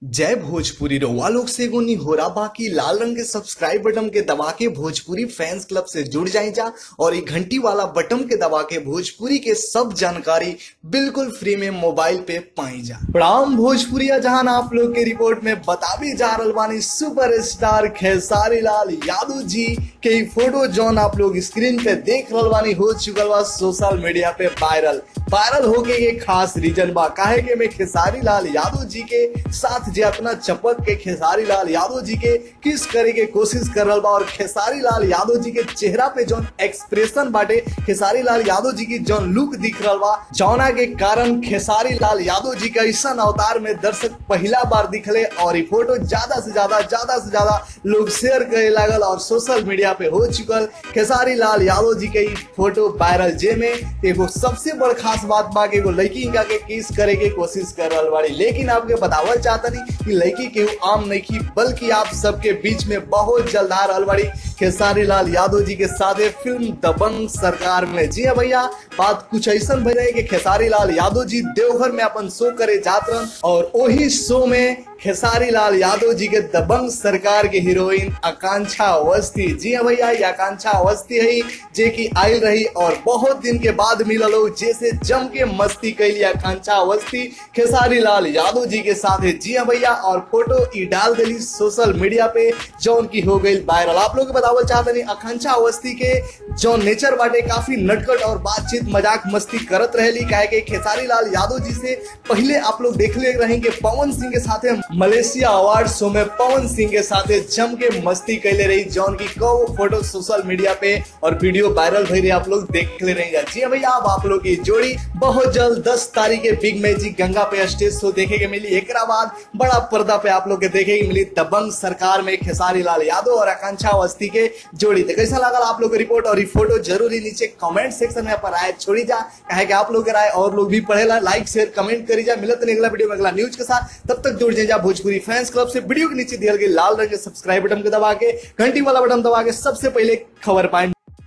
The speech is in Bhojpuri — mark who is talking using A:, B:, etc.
A: जय भोजपुरी रउआ लोग से एगो निहोरा बाकी लाल रंग के सब्सक्राइब बटन के दबा के भोजपुरी फैंस क्लब से जुड़ जाए जा और ये घंटी वाला बटन के दबा के भोजपुरी के सब जानकारी बिल्कुल फ्री में मोबाइल पे पाई जा प्रणाम भोजपुरिया जहां आप लोग के रिपोर्ट में बताबी जा रहल बानी सुपर स्टार खेसारी लाल यादव जी के ई फोटो जौन आप लोग स्क्रीन पे देख रहल बानी हो चुकल बा सोशल मीडिया पे वायरल वायरल होके ये खास रीजन बा काहे के में खेसारी लाल यादव जी के साथ जे अपना चपक के खेसारी लाल यादव जी के किस करे के कोशिश कर रहल बा और खेसारी लाल यादव जी के चेहरा पे जौन एक्सप्रेशन बाटे खेसारी लाल यादव जी की जौन लुक दिख रहल बा जौना के कारण खेसारी लाल यादव जी का ऐसा अवतार में दर्शक पहला बार दिखले और ये फोटो ज्यादा से ज्यादा ज्यादा से ज्यादा लोग शेयर करे लागल और सोशल मीडिया पे हो चुकल खेसारी लाल यादव जी के ई फोटो वायरल जे में एगो सबसे बड़ खास बात बा कि एगो लड़की इनका के किस करे के कोशिश कर रहल बाड़ी लेकिन आपके बतावल चाहतनी कि लड़की के आम नहीं की बल्कि आप सबके बीच में बहुत जल्द आ रहल बाड़ी खेसारी लाल यादव जी के साथ फिल्म दबंग सरकार में जी हाँ भैया बात कुछ ऐसा भई रहे कि खेसारी लाल यादव जी देवघर में अपन शो करे जात रहन और वही शो में खेसारी लाल यादव जी के दबंग सरकार के हीरोइन आकांक्षा अवस्थी जी हाँ भैया ये आकांक्षा अवस्थी है जे की आयल रही और बहुत दिन के बाद मिलल हो जैसे जम के मस्ती कैली आकांक्षा अवस्थी खेसारी लाल यादव जी के साथ है जी हाँ भैया और फोटो ई डाल दिली सोशल मीडिया पे जौन की हो गई वायरल आप लोग के बतावल चाहते नहीं आकांक्षा अवस्थी के जौन नेचर बाटे काफी नटखट और बातचीत मजाक मस्ती करत रहेली काहे के खेसारी लाल यादव जी से पहले आप लोग देखले रहेंगे पवन सिंह के साथे मलेशिया अवार्ड शो में पवन सिंह के साथ जम के मस्ती कैले रही जौन की कौ फोटो सोशल मीडिया पे और वीडियो वायरल भई रही आप लोग देख ले रहेंगे जी हाँ भैया अब आप लोग की जोड़ी बहुत जल्द 10 तारीख के बिग मैजिक गंगा पे स्टेज शो देखे के मिली एक बाद बड़ा पर्दा पे आप लोग के देखे के मिली दबंग सरकार में खेसारी लाल यादव और आकांक्षा अवस्थी के जोड़ी तो कैसा लगा आप लोग की रिपोर्ट और ये फोटो जरूरी नीचे कमेंट सेक्शन में पर आए छोड़ी जा कहे कि आप लोग के राय और लोग भी पढ़ेला लाइक शेयर कमेंट करी जा मिलत नहीं अगला वीडियो में अगला न्यूज के साथ तब तक जुड़ जाए भोजपुरी फैंस क्लब से वीडियो के नीचे दिया गया लाल रंग के सब्सक्राइब बटन के दबा के घंटी वाला बटन दबा के सबसे पहले खबर पाए